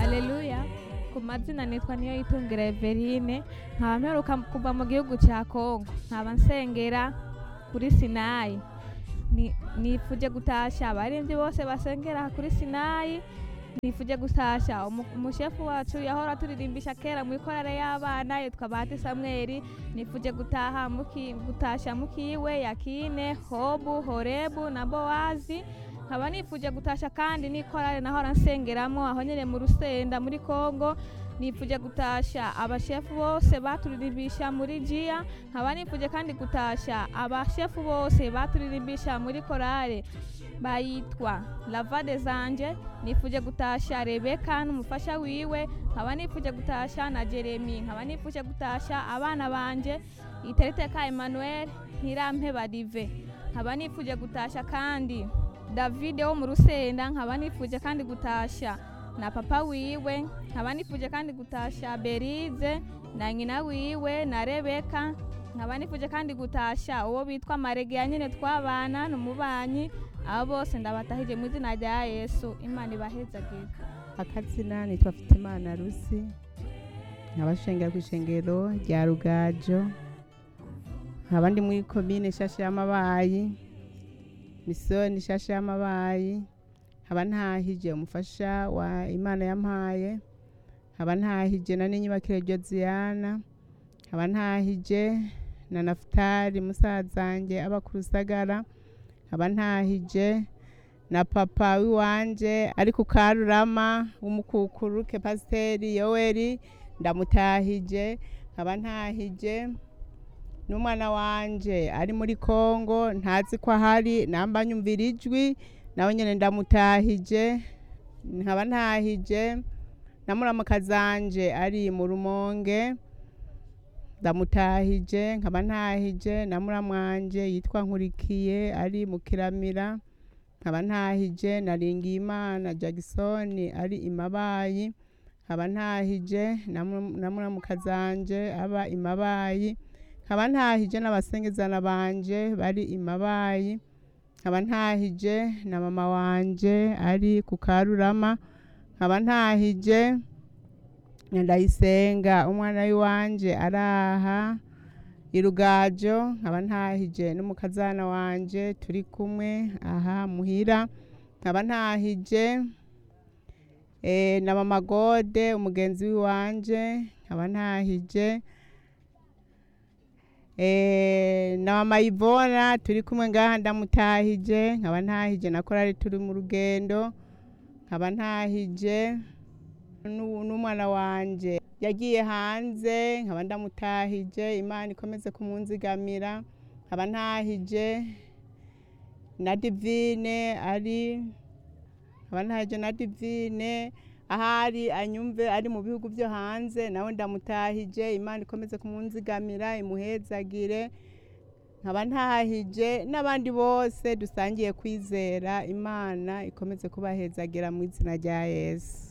Haleluya ku mazina nitwa niyo yitungira Everine nkaba mperuka kuva mu gihugu cya Kongo nkaba nsengera kuri Sinayi Ni- nifuje gutasha abaremvyi bose basengera kuri Sinayi nifuje gutasha umu- umushefu wacu yahora turirimbisha kera mu ikorale y'abana yitwa Bahati Samweli nifuje gutaha muki, gutasha mukiwe Yakine Hobu Horebu na Bowazi nkaba nifuje gutasha kandi n'ikorale nahora nsengeramo aho nyene mu Rusenda muri Kongo nifuje gutasha abashefu bose baturirimbisha muri jiya nkaba nifuje kandi gutasha abashefu bose baturirimbisha muri korale bayitwa lavade zanje nifuje gutasha rebeka n'umufasha wiwe nkaba nifuje gutasha na jeremi nkaba nifuje gutasha abana banje itereteka emmanuel ntirampeba dive nkaba nifuje gutasha kandi davide wo mu rusenda nkaba nifuje kandi gutasha na papa wiwe nkaba nifuje kandi gutasha berize na nyina wiwe na rebeka nkaba nifuje kandi gutasha uwo bitwa maregeya nyine twabana n'umubanyi abo bose ndabatahije mu izina rya yesu imana ibahezagire akazina nitwa Fitimana Rusi nkabashengera ku ishengero rya Rugajo nkaba ndi muri komine Shasha y'Amabayi misiyoni Shasha y'Amabayi nkaba ntahije umufasha wa Imana yampaye nkaba ntahije na n'inyubakire Josiana nkaba ntahije na Nafutali musazanjye aba ku Rusagara nkaba ntahije na papa wiwanje ari ku karurama w'umukukuruke pasiteri yoweri ndamutahije nkaba ntahije n'umwana wanje ari muri kongo ntazi ko ahari namba nyumvira ijwi nawe nyine ndamutahije nkaba ntahije na muramukazanje ari mu rumonge ndamutahije nkaba ntahije na muramwanje yitwa nkurikiye ari mu kiramira nkaba ntahije na Ringimana Jackson ari imabayi nkaba ntahije na mu- na muramukazanje aba imabayi nkaba ntahije n'abasengezana banje bari imabayi nkaba ntahije na mama wanje ari ku karurama nkaba ntahije na ndayisenga umwana w'iwanje araha irugajo nkaba ntahije n'umukazana wanje turi kumwe aha muhira nkaba ntahije eh, na mama gode umugenzi w'iwanje nkaba ntahije eh, na mama ivona turi kumwe ngaha ndamutahije nkaba ntahije na korari turi mu rugendo nkaba ntahije n'u- n'umwana wanje yagiye hanze nkaba ndamutahije imana ikomeze kumunzigamira nkaba ntahije na divine ari nkaba ntahije na divine ahari anyumve ari mu bihugu byo hanze nawe ndamutahije imana ikomeze kumunzigamira imuhezagire nkaba ntahije n'abandi bose dusangiye kwizera imana ikomeze kubahezagira mu izina rya yesu